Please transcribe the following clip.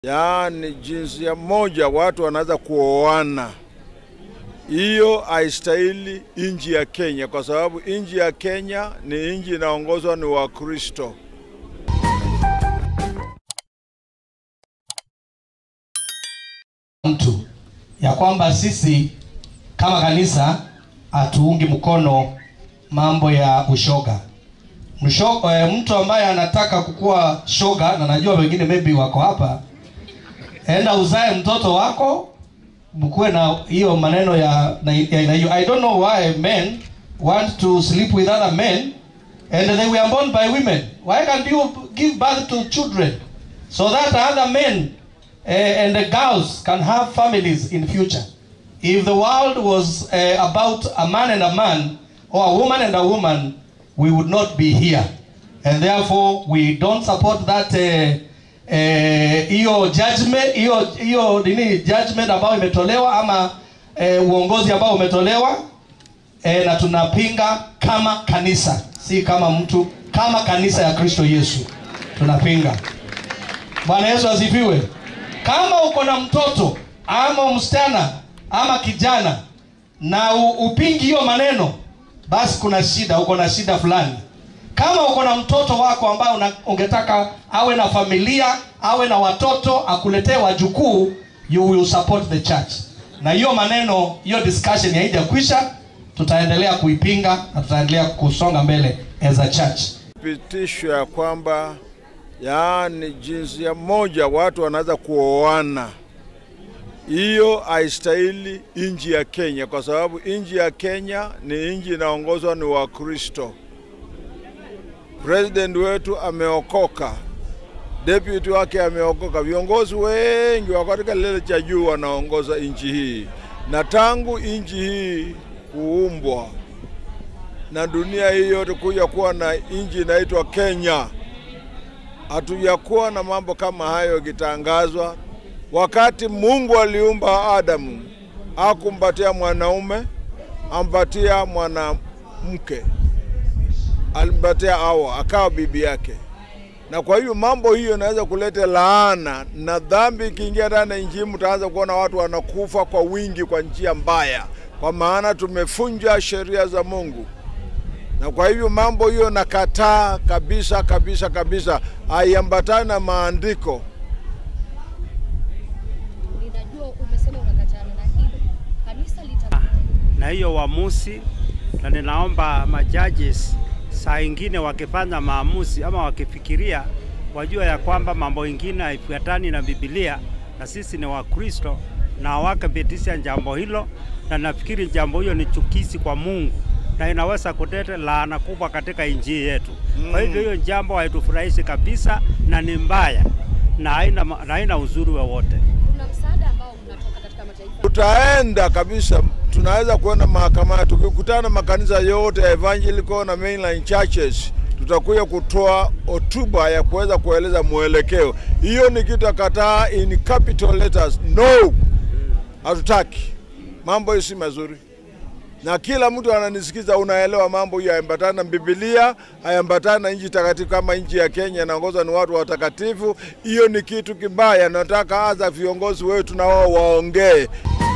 yaani jinsia moja watu wanaweza kuoana. Hiyo haistahili nchi ya Kenya, kwa sababu nchi ya Kenya ni nchi inaongozwa ni Wakristo. mtu ya kwamba sisi kama kanisa hatuungi mkono mambo ya ushoga. Msho, eh, mtu ambaye anataka kukuwa shoga na najua wengine maybe wako hapa, enda uzae mtoto wako, mkuwe na hiyo maneno ya na, ya, na hiyo. I don't know why men want to sleep with other men and they were born by women. Why can't you give birth to children so that other men uh, and the girls can have families in future. If the world was uh, about a man and a man, or a woman and a woman, we would not be here. And therefore, we don't support that uh, uh, hiyo judgment hiyo hiyo nini judgment ambayo imetolewa ama uh, uongozi ambao umetolewa uh, na tunapinga kama kanisa, si kama mtu, kama kanisa ya Kristo Yesu tunapinga. Bwana Yesu asifiwe. Kama uko na mtoto ama msichana ama kijana na u, upingi hiyo maneno, basi kuna shida, uko na shida fulani. Kama uko na mtoto wako ambaye una- ungetaka awe na familia, awe na watoto, akuletee wajukuu, you will support the church. Na hiyo maneno, hiyo discussion haijakwisha, tutaendelea kuipinga na tutaendelea kusonga mbele as a church. Pitisho ya kwamba yaani jinsia moja watu wanaweza kuoana. Hiyo haistahili nchi ya Kenya, kwa sababu nchi ya Kenya ni nchi inaongozwa ni Wakristo. President wetu ameokoka, deputy wake ameokoka, viongozi wengi wako katika kilele cha juu wanaongoza nchi hii, na tangu nchi hii kuumbwa na dunia hii yote kuja kuwa na nchi inaitwa Kenya, hatujakuwa na mambo kama hayo ikitangazwa. Wakati Mungu aliumba Adamu, hakumpatia mwanaume, ampatia mwanamke, alimpatia Hawa akawa bibi yake. Na kwa hiyo mambo hiyo inaweza kuleta laana na dhambi ikiingia ndani ya nchi hii, mtaanza kuona watu wanakufa kwa wingi kwa njia mbaya, kwa maana tumefunja sheria za Mungu na kwa hivyo mambo hiyo nakataa kabisa kabisa kabisa, haiambatani na maandiko. Ninajua umesema unakatana na hilo. Kanisa lita na hiyo uamuzi, na ninaomba majudges saa ingine wakifanya maamuzi ama wakifikiria, wajua ya kwamba mambo ingine haifuatani na Biblia, na sisi ni Wakristo na wakapitisha jambo hilo, na nafikiri jambo hiyo ni chukizi kwa Mungu na inaweza kuleta laana kubwa katika nchi yetu. Kwa hivyo hiyo jambo haitufurahishi kabisa na ni mbaya na haina, na haina uzuri wowote. kuna msaada ambao mnatoka katika mataifa Tutaenda kabisa, tunaweza kuenda mahakamani tukikutana makanisa yote ya evangelical na mainline churches, tutakuja kutoa hotuba ya kuweza kueleza mwelekeo. Hiyo ni kitu ya kataa in capital letters, no, hatutaki. Mambo hiyo si mazuri na kila mtu ananisikiza, unaelewa mambo hiyo hayaambatani na Biblia, hayaambatani na nchi takatifu kama nchi ya Kenya inaongozwa ni watu watakatifu. Hiyo ni kitu kibaya. Nataka hasa viongozi wetu na wao waongee.